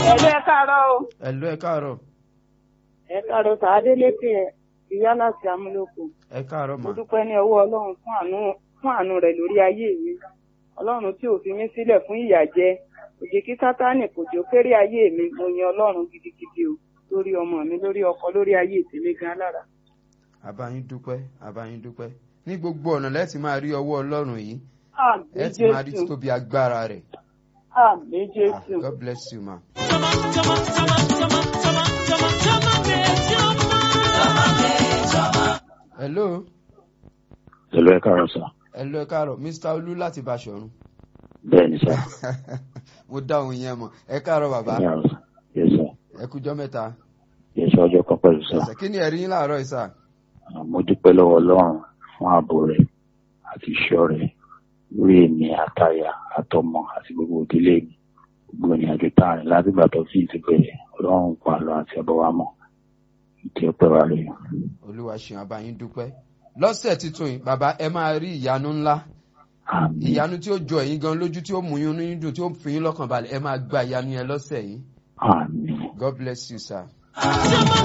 ẹ̀lú ẹ káàárọ̀ o ẹ̀lú ẹ káàárọ̀ ẹ káàárọ̀ tàádé létí ẹ ìyá láti amúlòkù ẹ káàárọ̀ mo mà dúpẹ́ ní ọwọ́ ọlọ́run fún àánú fún àánú rẹ̀ lórí ayé mi ọlọ́run tí ò fi mí sílẹ̀ fún ìyàjẹ òjì kí sátánì kò jò kéré ayé mi mo yan ọlọ́run gidigidi o lórí ọmọ mi lórí ọkọ lórí ayé tèmi gan lára. àbáyín dúpẹ́ àbáyín dúpẹ́ ní gbogbo ọ̀nà lẹ́tì máa rí ọwọ́ ọlọ́run yìí àmì ẹ ti máa rí jésù títóbi agbára rẹ̀ àmì Ah, jésù God bless you ma. hello Hello, ẹ káàárọ̀ sà. hello ẹ káàárọ̀ mr olú láti Báṣọ̀run Bẹ́ẹ̀ ni sà. mo dá òun yẹn mọ̀ ẹ káàárọ̀ bàbá Ẹ káàárọ̀ sà. Yes sà. ẹ kújọ́ mẹ́ta Yes sà ọjọ́ kan pẹ̀lú sà. ẹsẹ̀ kí ni ẹ̀rí yín láàárọ̀ yìí sà Ah, Mo dúpẹ́ lọ́wọ́ Ọlọ́run fún ààbò rẹ̀ àti ìṣọ́ rẹ̀ lórí èmi àtàyà àtọmọ àti gbogbo ìdílé mi. Gbogbo ìrìn àjò tá a rìn láti ìgbà tó fi ti bẹ̀rẹ̀ Ọlọ́run pa àlọ́ àti ẹbọ wa mọ̀. Ìtì ọpẹ́ wa rèé. olúwa ṣeun àbáyín dúpẹ́ lọ́sẹ̀ tuntun yìí bàbá ẹ máa rí ìyanu ńlá Àmín. ìyanu tí ó jọ ẹ̀yin gan lójú tí ó mú yín inú dùn tí ó fi yín lọ́kàn balẹ̀ ẹ máa gba ìyanu yẹn lọ́sẹ̀ yìí Àmín. God bless you sir.